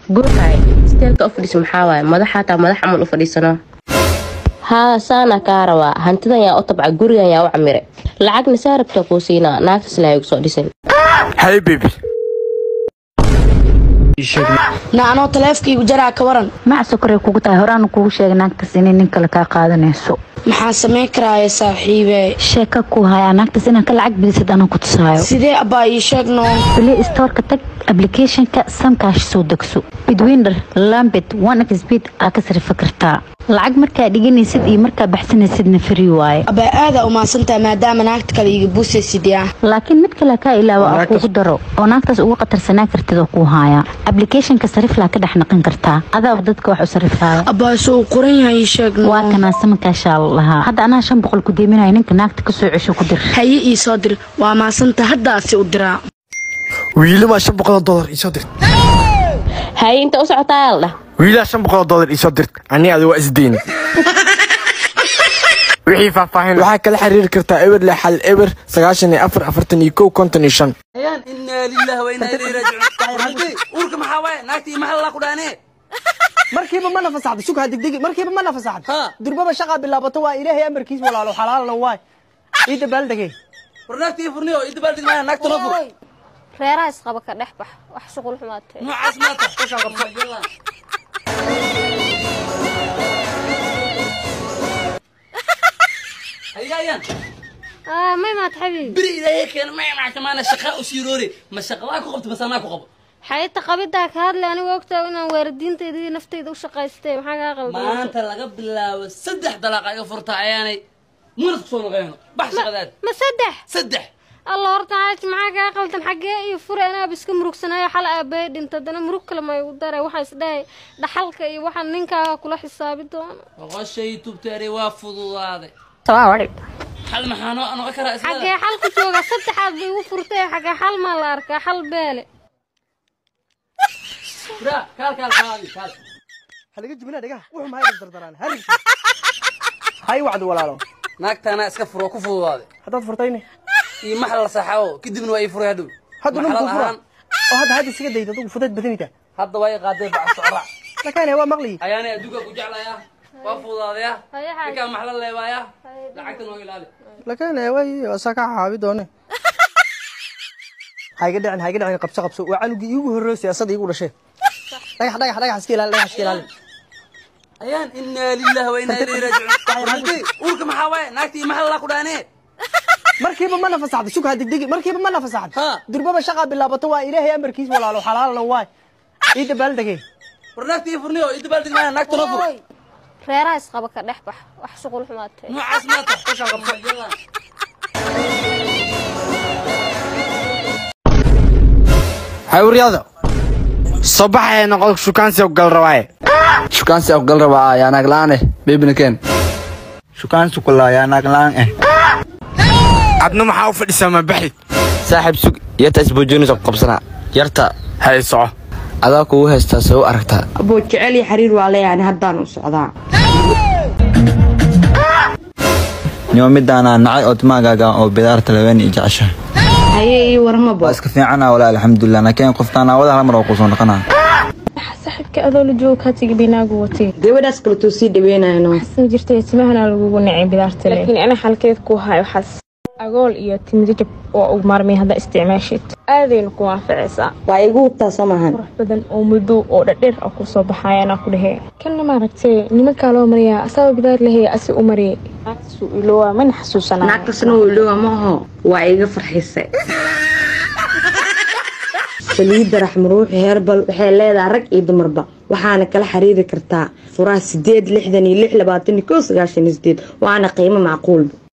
guurhay isteelka u fadhiisa maxaa waaye madaxa taa madax camal u fadhiisano haa saana kaa rabaa hantidan yaa u tabca gurigan yaa u camire lacagna saa rabtaa kuu siinaa naagtas lahay soo dhisan hay bebi na anoo taleefkaygu jaraa ka waran mac sokoray kugu tahay horaana kugu sheegay naagtaas inay nin kale kaa qaadanayso maxaan samayn karaaye saaxiibe sheeka ku hayaa naagtaas inaan ka lacag bilisad anaan ku tusaayo sidee abbaa ii sheeg noon play storeka tag applicationka samkaash soo degso bidwinder lambet one xbid aa ka sarifa kartaa lacag markaa dhiganaysid iyo markaa baxsanaysidna free waaye abbaa aadaa umaasantaha maadaama naagta kale iga buusaysidyaa laakiin mid kale kaa ilaawa aa kuugu daro oo naagtaas uga qatarsanaa kartid oo kuu haaya applicationka sariflaa ka dhex naqan kartaa adaaba dadka wax u sarifaya abbaa soo qoran yahay ii sheeg waa noon kanaa samakaashaa la lahaa hadda anaa shan boqol ku deeminaya ninka naagta kasoo cesho ku dir haye ii soo dir waa maasanta haddaasi u diraa wiilamaa shan boqoloo dollar iisoo dirt haye inta u socotaa la dhah wiilaa shan boqoloo dollar iisoo dirt ani adi waa isdeyn wixii faahfaahin waxaa kala xiriiri kartaa eber lix hal eber sagaashan iyo afar afartan iyo kow konton iyo shan ayaan inaa lillahi wa inaa ilayhi raajicuun halkay uurka maxaa waaye naagtii maxaa lala ku dhaanee markiiba mana fasaxdo sug ha degdegi markiiba mana fasaxdo Ha. durbaba shaqaa bilaabato waa ilaahay amarkiis walaalo xalaalna waay ii dabaaldegay war naagtii furniyo ii dabaaldeg maaya naagta noo fur reeraha isqaba ka dhex bax wax shuqul xumaatee noocaas maata kushaan qabso adiga ayaan aa may maad xabiib beri ilaahay keena ma mactamaana shaqa u siiroore ma shaqadaa ku qabto masanaa ku qabo xayata qabidaa ka hadle anigu ogtaa inaan waalidiintayda iyo naftayda u shaqaystay maxaa kaa qaldan maanta laga bilaabo saddex dalaaqa iga furta ayaanay munad kusoo noqeyno bax shaqadaad ma saddex saddex alla horta xaaji maxaa kaa qaldan xaggee iyo fure anaaba iska murugsanayo xal aabbaye dhinta haddana murug kale ma igu daray waxaa isdhahay dhaxalka iyo waxaa ninkaaga kula xisaabi doona boqoshay tubteeri waa fududaaday salaam xal maxaa noo noqon karaa islada xaggee xal ku jooga saddexaad bay igu furtay xaggee xal maa la arkaa xal beele Bra, kaal kaal kaal kaal halaga jibina dhigaha wuxuu mahay dardaraan harig hay wacdi walaalo naagtaana iska furo ku fududaaday haddaad furtayni iyo maxal la saxaabo kadibna waa ii furay hadhow hadda Maxalad ninku fura ahaan, oo hadda hadda isaga dayda adugu fudayd badanita hadda waa ii qaadee bac socrac lakaane waa maqliyi ayaanay adduunka ku jeclaya waa fududaadaya Haye, haye. ninkaa maxla leebaaya lacagta noo ilaali lakaane way asaa ka caabi doone hayga dhicin hayga dhicin qabso qabso waa canugii iigu horreeyo siyaasada iigu dhashe dhagax dhagax dhagax iska ilaali dhagax iska ilaali ayaan inaa lillahi wa inaa ilayhi raajicuun halkay uurka maxaa waaye naagtii maxaa lala ku dhaanee markiiba mana fasaxdo sug ha degdegi markiiba mana fasaxdo Ha. durbaba shaqaa bilaabato waa ilaahay amarkiis walaalo xalaalna waay ii dabaaldegay war naagtii furniyo ii dabaaldeg maaya naagta noo fur reeraha isqaba ka dhex bax wax shuqul xumaatee noocaas maata kushaan qabso hawriyada soo baxaya noqon shukaansi gal rabaaye shukaansi afgal rabaa yaa naag la'aan eh beebina keen shukaansi kula yaa naag la'aan eh adna maxaa u fadhisaa ma baxid saaxiib sug yarta isboojoonis ku qabsanaa yarta hay soco adaa kugu haystaa see u aragtaa aboo jecel iyo xiriir waa leeyahay haddaan u socdaa nimo midaana nacay oo timaagaaga oo bidaarta laweyn iyo jecesha haye ii warmabo waa iska fiicana walaa alxamdulilah laakiin qoftaan aawada hal mar oo kusoo noqonaa saaxiibka adoo la joogo kaa tegi binaagu watay gabadhaas kaletuu sii dhaweynayno san jirtay timahana lagugu nacay bidaarta laakiin ana xalkeed ku hayo waxaas agool iyo timidajab oo ugu maarmay hadda isticmaashid aadayna ku anficaysaa waa igu hubtaa soo maahan qurux badan oo madow oo dhadheer ah kusoo baxayanaa ku dhehe kanna maaragtay nimankaa loo mariyaa asagoo bidaar lahaya asi u mariyay naagtasu ilowaa mana xasuusanaa naagtasna wuu iloowa maaho waa iga farxisay saliidda raxmaruuxi heerbal waxay leedahay rag iyo dumarba waxaana kala xiriiri kartaa furaha sideed lixdan iyo lix labaatan iyo kow sagaashan iyo sideed waana qiimo macquulba